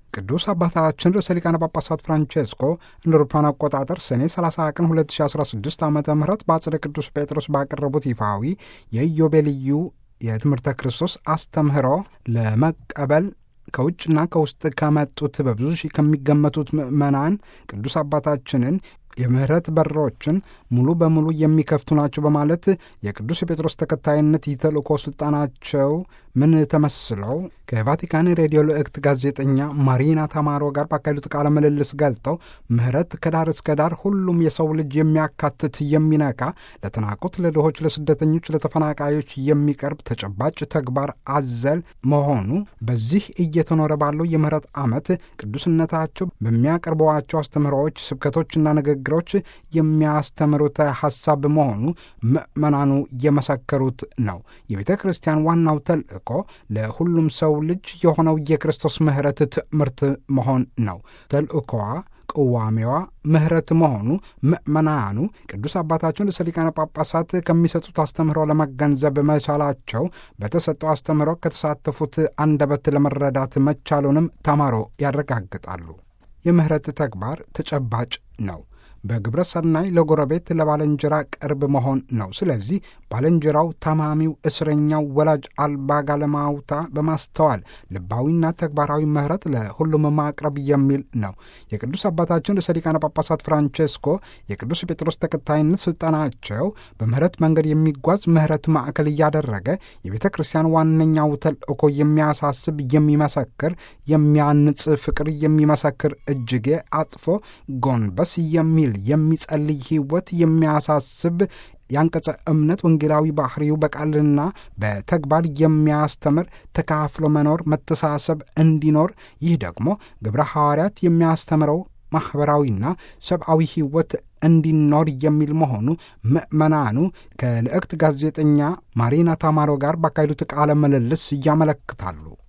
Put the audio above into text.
ቅዱስ አባታችን ርዕሰ ሊቃነ ጳጳሳት ፍራንቼስኮ እንደ አውሮፓውያን አቆጣጠር ሰኔ 30 ቀን 2016 ዓ ም በአጽደ ቅዱስ ጴጥሮስ ባቀረቡት ይፋዊ የኢዮቤልዩ የትምህርተ ክርስቶስ አስተምህሮ ለመቀበል ከውጭና ከውስጥ ከመጡት በብዙ ሺህ ከሚገመቱት ምዕመናን ቅዱስ አባታችንን የምህረት በሮችን ሙሉ በሙሉ የሚከፍቱ ናቸው በማለት የቅዱስ ጴጥሮስ ተከታይነት የተልእኮ ስልጣናቸው ምን ተመስለው ከቫቲካን ሬዲዮ ልእክት ጋዜጠኛ ማሪና ታማሮ ጋር ባካሄዱት ቃለ ምልልስ ገልጠው ምህረት ከዳር እስከ ዳር ሁሉም የሰው ልጅ የሚያካትት የሚነካ ለተናቁት፣ ለድሆች፣ ለስደተኞች፣ ለተፈናቃዮች የሚቀርብ ተጨባጭ ተግባር አዘል መሆኑ በዚህ እየተኖረ ባለው የምህረት ዓመት ቅዱስነታቸው በሚያቀርበዋቸው አስተምህሮዎች፣ ስብከቶችና ንግግሮች የሚያስተምሩት ሐሳብ መሆኑ ምዕመናኑ የመሰከሩት ነው። የቤተ ክርስቲያን ዋናው ተልእኮ ለሁሉም ሰው ልጅ የሆነው የክርስቶስ ምህረት ትምህርት መሆን ነው። ተልእኮዋ ቅዋሜዋ ምህረት መሆኑ ምዕመናኑ ቅዱስ አባታቸውን ርዕሰ ሊቃነ ጳጳሳት ከሚሰጡት አስተምህሮ ለመገንዘብ መቻላቸው በተሰጠው አስተምህሮ ከተሳተፉት አንደበት ለመረዳት መቻሉንም ተማሮ ያረጋግጣሉ። የምህረት ተግባር ተጨባጭ ነው። በግብረ ሰናይ ለጎረቤት ለባልንጀራ ቅርብ መሆን ነው። ስለዚህ ባልንጀራው፣ ታማሚው፣ እስረኛው፣ ወላጅ አልባ ጋለማውታ በማስተዋል ልባዊና ተግባራዊ ምህረት ለሁሉም ማቅረብ የሚል ነው። የቅዱስ አባታችን ርዕሰ ሊቃነ ጳጳሳት ፍራንቼስኮ የቅዱስ ጴጥሮስ ተከታይነት ስልጣናቸው በምህረት መንገድ የሚጓዝ ምህረት ማዕከል እያደረገ የቤተ ክርስቲያን ዋነኛው ተልእኮ የሚያሳስብ የሚመሰክር፣ የሚያንጽ ፍቅር የሚመሰክር እጅጌ አጥፎ ጎንበስ የሚል የሚጸልይ ሕይወት የሚያሳስብ የአንቀጸ እምነት ወንጌላዊ ባህሪው በቃልና በተግባር የሚያስተምር ተካፍሎ መኖር መተሳሰብ እንዲኖር ይህ ደግሞ ግብረ ሐዋርያት የሚያስተምረው ማኅበራዊና ሰብአዊ ሕይወት እንዲኖር የሚል መሆኑ ምዕመናኑ ከልዕክት ጋዜጠኛ ማሪና ታማሮ ጋር ባካሄዱት ቃለ ምልልስ ያመለክታሉ።